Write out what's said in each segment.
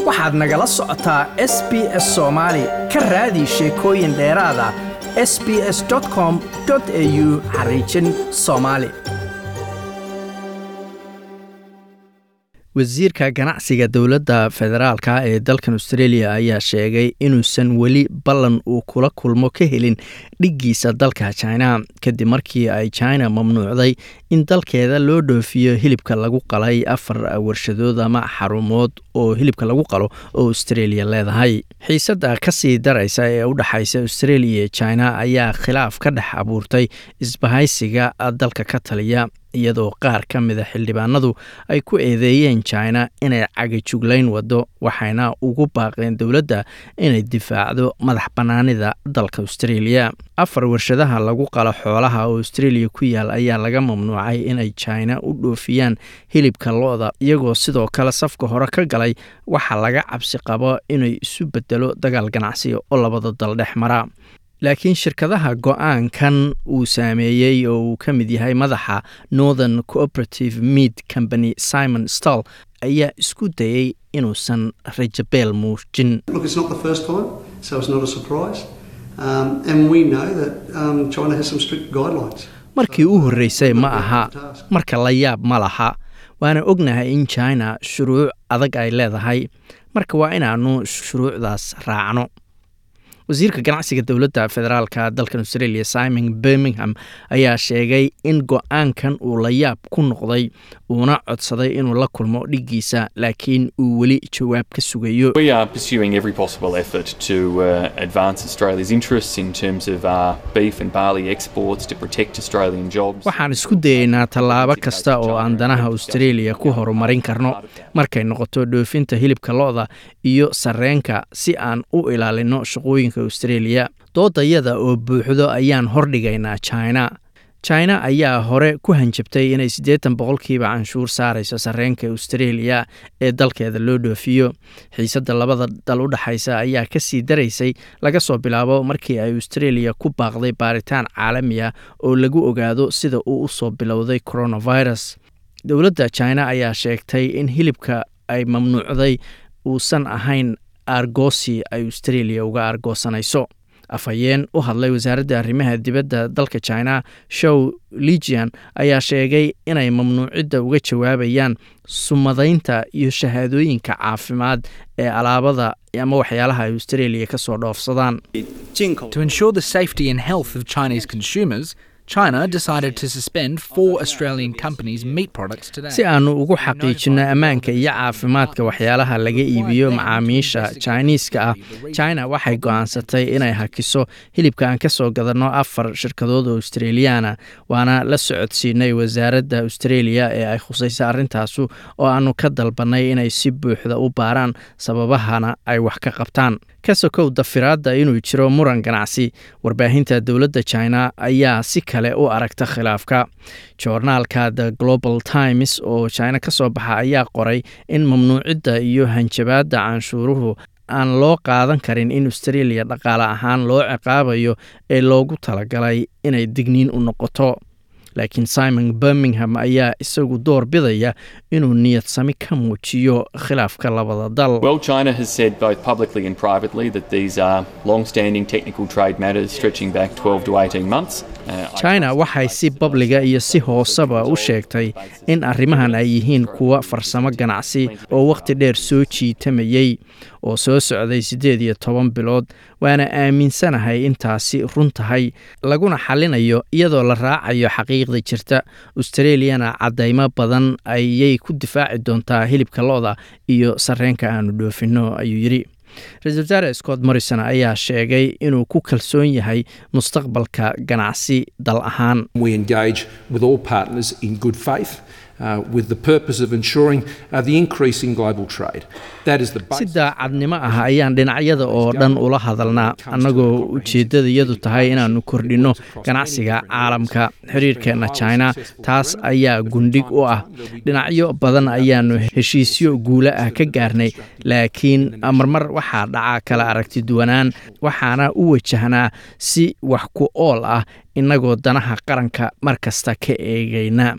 waxaad nagala socotaa s b s soomaali ka raadi sheekooyin dheeraada s b s com au xariijin soomaali wasiirka ganacsiga dowladda federaalka ee dalkan australia ayaa sheegay inuusan weli ballan uu kula kulmo ka helin dhiggiisa dalka china kadib markii ay china mamnuucday in dalkeeda loo dhoofiyo hilibka lagu qalay afar warshadood ama xarumood oo hilibka lagu qalo oo australia leedahay xiisadda kasii daraysa ee u dhexaysa australia iyo china ayaa khilaaf ka dhex abuurtay isbahaysiga dalka ka taliya iyadoo qaar ka mida xildhibaanadu ay ku eedeeyeen china inay cagajuglayn wado waxayna ugu baaqeen dowladda inay difaacdo madax bannaanida dalka australia afar warshadaha lagu qalo xoolaha oo australia ku yaal ayaa laga mamnuucay inay china u dhoofiyaan hilibka lo-da iyagoo sidoo kale safka hore ka galay waxaa laga cabsi qabo inay isu bedelo dagaal ganacsi oo labada dal dhex mara laakiin shirkadaha go-aankan uu saameeyey oo uu ka mid yahay madaxa northern cooperative mead company simon stall ayaa isku dayey inuusan rajabeel muujin markii u horreysay ma aha marka la yaab ma laha waana ognahay in china shuruuc adag ay leedahay marka waa inaanu shuruucdaas raacno wasiirka ganacsiga dowladda federaalka dalkan australia simon birmingham ayaa sheegay in go-aankan uu la yaab ku noqday uuna codsaday inuu la kulmo dhiggiisa laakiin uu weli jawaab ka sugayo waxaan isku dayeynaa tallaabo kasta oo aan danaha australia ku horumarin karno markay noqoto dhoofinta hilibka lo-da iyo sarreenka si aan u ilaalino shaqooyinka australia doodayada oo buuxdo ayaan hordhigaynaa china china ayaa hore ku hanjabtay inay siddeetan boqolkiiba canshuur saarayso sarreenka australia ee dalkeeda loo dhoofiyo xiisadda labada dal u dhexaysa ayaa ka sii daraysay laga soo bilaabo markii ay australia ku baaqday baaritaan caalami ah oo lagu ogaado sida uu u soo bilowday coronavirus dowladda china ayaa sheegtay in hilibka ay mamnuucday uusan ahayn argosi ay australia uga argoosanayso afhayeen u hadlay wasaaradda arrimaha dibadda dalka china show ligian ayaa sheegay inay mamnuucidda uga jawaabayaan sumadaynta iyo shahaadooyinka caafimaad ee alaabada ama waxyaalaha ay australia ka soo dhoofsadaan China decided to suspend four Australian companies' meat products today. si aanu ugu xaqiijinno ammaanka iyo caafimaadka waxyaalaha laga iibiyo macaamiisha jiniiska ah china waxay go'aansatay inay hakiso hilibka aan ka soo gadanno afar shirkadood oo australiyaana waana la socodsiinay wasaaradda australia ee ay khusaysa arrintaasu oo aanu ka dalbannay inay si buuxda u baaraan sababahana ay wax ka qabtaan ka sokow dafiraadda inuu jiro muran ganacsi warbaahinta dowladda china ayaa si kale u aragta khilaafka joornaalka the global times oo china ka soo baxa ayaa qoray in mamnuucidda iyo hanjabaadda canshuuruhu aan loo qaadan karin in australia dhaqaale ahaan loo ciqaabayo ee loogu talagalay inay digniin u noqoto laakiin simon birmingham ayaa isagu door bidaya inuu niyadsami ka muujiyo khilaafka labada dal Well, China has said both publicly and privately that these are long standing technical trade matters stretching back 12 to 18 months. Uh, I china waxay si babliga iyo si hooseba u sheegtay in arrimahan ay yihiin kuwa farsamo ganacsi oo wakhti dheer soo jiitamayey oo soo socday siddeed iyo toban bilood waana aaminsanahay intaasi run tahay laguna xalinayo iyadoo la raacayo xaqiiqda jirta australiyana caddaymo badan ayay ku difaaci doontaa hilibka lo-da iyo sarreenka aanu dhoofinno ayuu yidhi ra-isul wasaare scott morrison ayaa sheegay inuu ku kalsoon yahay mustaqbalka ganacsi dal ahaan We engage with all partners in good faith uh, with the purpose of ensuring uh, the increase in global trade. That is the si basis. daacadnimo ah ayaan dhinacyada oo dhan ula hadalnaa annagoo ujeeddadayadu tahay inaannu kordhinno ganacsiga caalamka xiriirkeenna china taas ayaa gundhig u ah dhinacyo badan ayaannu heshiisyo guula ah ka gaarnay laakiin marmar waxaa dhaca kala aragti duwanaan waxaana u wajahnaa si wax ku ool ah innagoo danaha qaranka mar kasta ka eegayna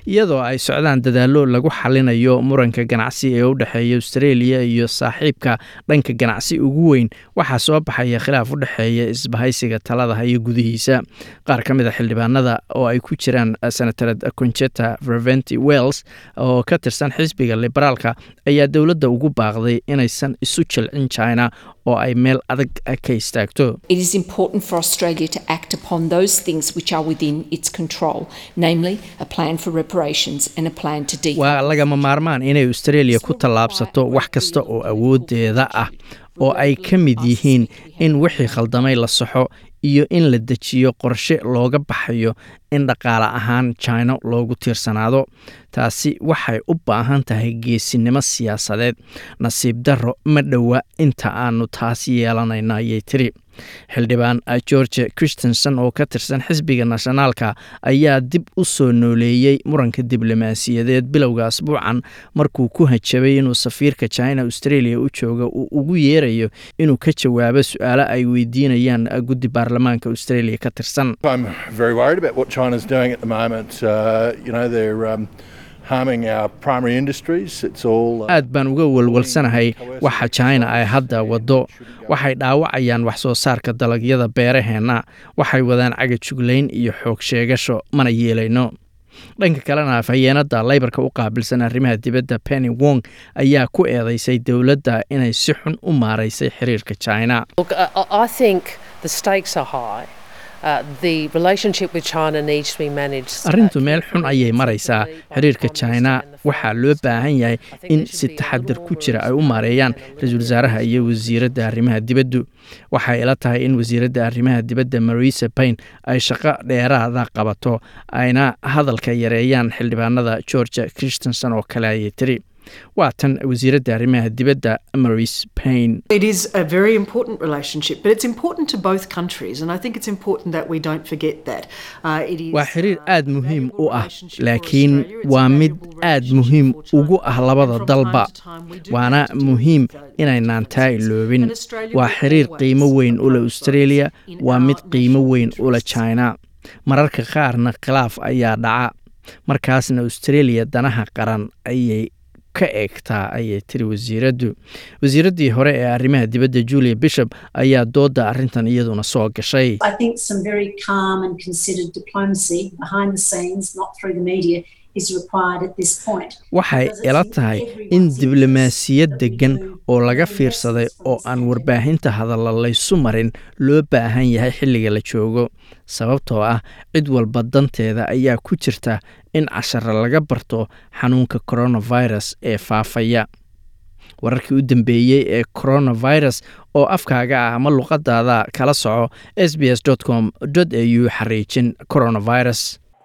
iyadoo ay socdaan dadaallo lagu xalinayo muranka ganacsi ee u dhexeeya australia iyo saaxiibka dhanka ganacsi ugu weyn waxaa soo baxaya khilaaf u dhexeeya isbahaysiga talada iyo gudihiisa qaar ka mid a xildhibaanada oo ay ku jiraan senatarad concheta reventi wells oo ka tirsan xisbiga liberaalka ayaa dowladda ugu baaqday inaysan isu jilcin china oo ay meel adag ka istaagto It is important for Australia to act upon those things which are within its control, namely a plan for reparations and a plan to decouple. waa lagama maarmaan inay australia ku tallaabsato wax kasta oo awoodeeda ah oo ay ka mid yihiin in wixii khaldamay la saxo iyo in la dejiyo qorshe looga baxayo in dhaqaale ahaan china loogu tiirsanaado taasi waxay u baahan tahay geesinimo siyaasadeed nasiib darro ma dhowa inta aanu taas yeelanayna ayay tiri xildhibaan george christensen oo ka tirsan xisbiga nationaalka ayaa dib u soo nooleeyey muranka diblomaasiyadeed bilowga asbuucan markuu ku hajabay inuu safiirka china australia u jooga uu ugu yeerayo inuu ka jawaabo su-aalo ay weydiinayaan guddi baarlamaanka australia ka tirsan I'm very worried about what China's doing at the moment. Uh, you know, they're um, harming our primary industries. It's all. Uh, aad baan uga walwalsanahay waxa china ay hadda waddo waxay dhaawacayaan wax soo saarka dalagyada beeraheenna waxay wadaan cagajuglayn iyo xoog sheegasho mana yeelayno dhanka kalena afhayeenada laybarka u qaabilsan arrimaha dibadda penny wong ayaa ku eedeysay dowladda inay si xun u maaraysay xiriirka china Look, I, I I think the stakes are high. Uh, the relationship with China needs to be managed. uh, arrintu meel xun carefully, ayay maraysaa sensibly, xiriirka both from the china East and the waxaa Far loo East. baahan yahay I think in there si should be a taxadir little ku more jira ay u rules maareeyaan and a ra-iisul little wasaaraha iyo wasiiradda arrimaha dibaddu waxay ila tahay in wasiiradda arrimaha dibadda marisa payn ay shaqo dheeraada qabato ayna hadalka yareeyaan xildhibaanada georgia christensen oo kale ayay tiri waa tan wasiiradda arrimaha dibadda maris payn It is a very important relationship, but it's important to both countries, and I think it's important that we don't forget that. Uh, it is, waa xiriir uh, aad a muhiim valuable u ah relationship for laakiin Australia. It's a waa mid valuable aad relationship muhiim for China. ugu ah labada And from dalba time to time we do waana have to deal muhiim with those inaynaan taa differences. iloobin And Australia waa will xiriir always qiimo weyn u leh approach australia those in waa our mid qiimo national weyn u leh interests. china mararka qaarna khilaaf ayaa dhaca markaasna australia danaha qaran ayay ka eegtaa ayay tiri wasiiraddu wasiiraddii hore ee arrimaha dibadda julia bishop ayaa doodda arrintan iyaduna soo gashay I think some very calm and considered diplomacy behind the scenes, not through the media, is required at this point. waxay Because it's ila in tahay everyone's in interest diblomaasiyad that we deggan move oo laga the fiirsaday lessons from oo this aan pandemic. warbaahinta hadalla laysu marin loo baahan yahay xilliga la joogo sababtoo ah cid walba danteeda ayaa ku jirta in casharo laga barto xanuunka coronavirus ee faafaya wararkii u dambeeyey ee coronavirus oo afkaaga ah ama luqadaada kala soco s b s com au xariijin coronavirus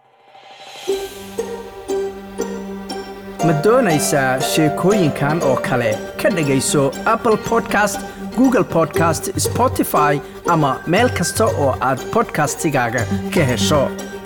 ma doonaysaa sheekooyinkan oo kale ka dhegayso apple podcast google podcast spotify ama meel kasta oo aad podcastigaaga ka hesho